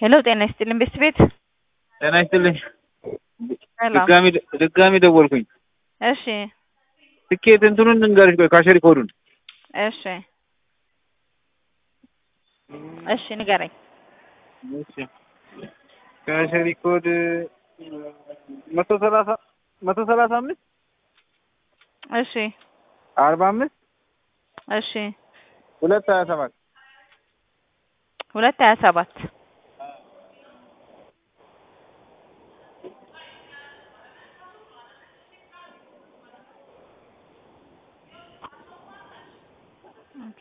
ሄሎ ጤና ይስጥልኝ ቤስት ቤት ጤና ይስጥልኝ። ሰላም። ድጋሚ ድጋሚ ደወልኩኝ። እሺ ትኬት እንትኑን እንገርሽ ቆይ ካሸሪ ኮዱን እሺ እሺ ንገረኝ። እሺ ካሸሪ ኮድ መቶ ሰላሳ መቶ ሰላሳ አምስት እሺ አርባ አምስት እሺ ሁለት ሀያ ሰባት ሁለት ሀያ ሰባት ኦኬ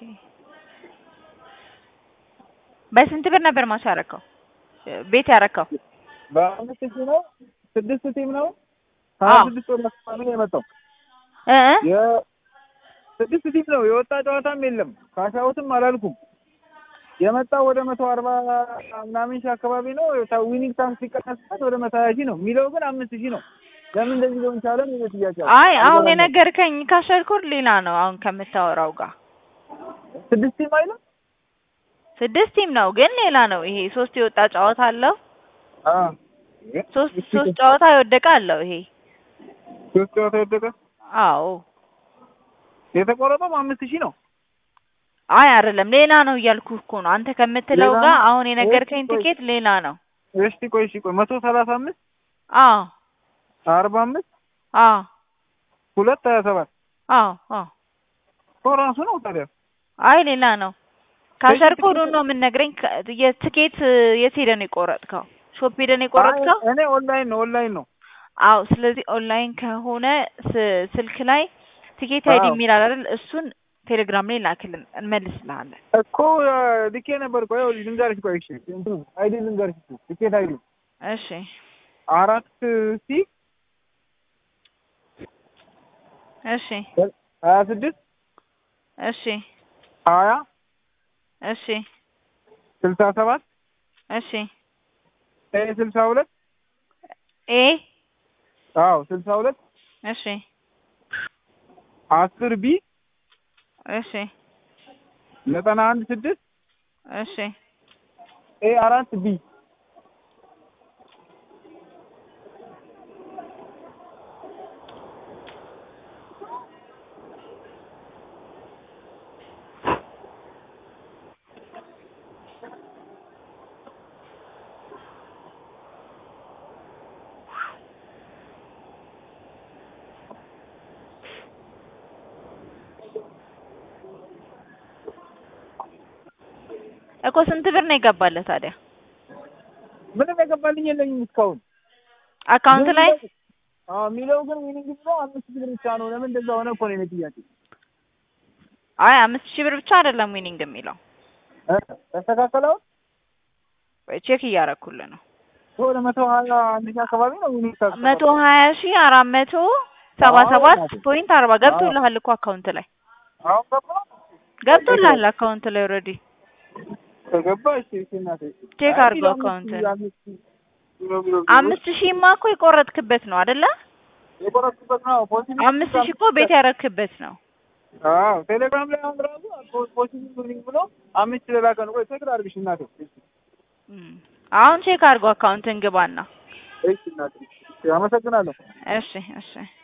በስንት ብር ነበር ማች ያረከው ቤት ያረከው? በአምስት ሺህ ነው። ስድስት ቲም ነው። ሀያ አዎ። ስድስት ወር አካባቢ ነው የመጣው። እ እ የስድስት ቲም ነው የወጣ ጨዋታም የለም። ካሻውትም አላልኩም። የመጣው ወደ መቶ አርባ ምናምን ሺህ አካባቢ ነው። ታ- ዊኒንግ ታንክ ሲቀነስበት ወደ መቶ ሀያ ሺህ ነው የሚለው ግን አምስት ሺህ ነው። ለምን እንደዚህ ሊሆን ቻለ? ነው ጥያቄ። አይ አሁን የነገርከኝ ካሸርኩር ሌላ ነው። አሁን ከምታወራው ጋር ስድስት ቲም አይልም። ስድስት ቲም ነው ግን ሌላ ነው። ይሄ ሶስት የወጣ ጨዋታ አለው። አዎ ሶስት ሶስት ጨዋታ የወደቀ አለው ይሄ። ሶስት ጨዋታ የወደቀ አዎ የተቆረጠው አምስት ሺህ ነው። አይ አይደለም ሌላ ነው እያልኩ እኮ ነው። አንተ ከምትለው ሌላ ጋር ነው? አሁን የነገርከኝ ቆይ፣ ቆይ። ትኬት ሌላ ነው። እሺ ቆይ እሺ ቆይ መቶ ሰላሳ አምስት አዎ አርባ አምስት አዎ ሁለት ሀያ ሰባት አዎ አዎ እኮ ራሱ ነው ታዲያ። አይ ሌላ ነው። ካሸር ትኬት- ኮዱን ነው የምንነግረኝ። ከ- የትኬት የት ሄደህ ነው የቆረጥከው? ሾፕ ሄደህ ነው የቆረጥከው? አይ፣ እኔ ኦንላይን ነው ኦንላይን ነው። አዎ ስለዚህ ኦንላይን ከሆነ ስ- ስልክ ላይ ቲኬት አይዲ አዎ። የሚል አለ አይደል? እሱን ቴሌግራም ላይ ላክልን እንመልስልሃለን። እኮ ልኬ ነበር። ቆይ ይኸውልሽ ልንገርሽ፣ ቆይ እሺ እንትኑ አይዲ ልንገርሽ፣ እሱ ቲኬት አይዲ እሺ አራት ሲ እሺ ሀያ ስድስት እሺ ሀያ እሺ ስልሳ ሰባት እሺ ኤ ስልሳ ሁለት ኤ አዎ ስልሳ ሁለት እሺ አስር ቢ እሺ ዘጠና አንድ ስድስት እሺ ኤ አራት ቢ እኮ ስንት ብር ነው የገባለህ ታዲያ ምንም የገባልኝ የለኝም እስካሁን አካውንት ላይ? አዎ የሚለው ግን ዊኒንግ ብሎ አምስት ሺህ ብር ብቻ ነው። ለምን እንደዛ ሆነ እኮ ነው የእኔ ጥያቄ። አይ አምስት ሺህ ብር ብቻ አይደለም ዊኒንግ የሚለው እ ተስተካከለው ወይ ቼክ እያረኩልህ ነው። ወደ መቶ ሀያ አንድ ሺህ አካባቢ ነው ዊኒንግ ታክስ መቶ ሀያ ሺህ አራት መቶ ሰባ አዎ፣ ሰባት እናቴ። ፖይንት አርባ ገብቶልሃል እኮ አካውንት ላይ አሁን ገባ ገብቶልሃል አካውንት ላይ ኦልሬዲ ከገባ እሺ እሺ እናቴ ቼክ አይ አድርገው አምስት አካውንት ሺህ አምስት ሺህ ቢሮ ቢሮ ቢሮ አምስት ሺህማ እኮ የቆረጥክበት ነው አይደለ? የቆረጥኩበት ነው ፖሲቲቭ አምስት ሺህ እኮ ቤት ያረክበት ነው። አዎ ቴሌግራም ላይ አሁን ራሱ ፖሲቲቭ ዊኒንግ ብሎ አምስት ሺህ ለላከ ነው። ቆይ ቼክ ላድርግሽ እናቴ እም። አሁን ቼክ አድርገው አካውንትን ግባና። እሺ እናቴ እሺ አመሰግናለሁ። እሺ እሺ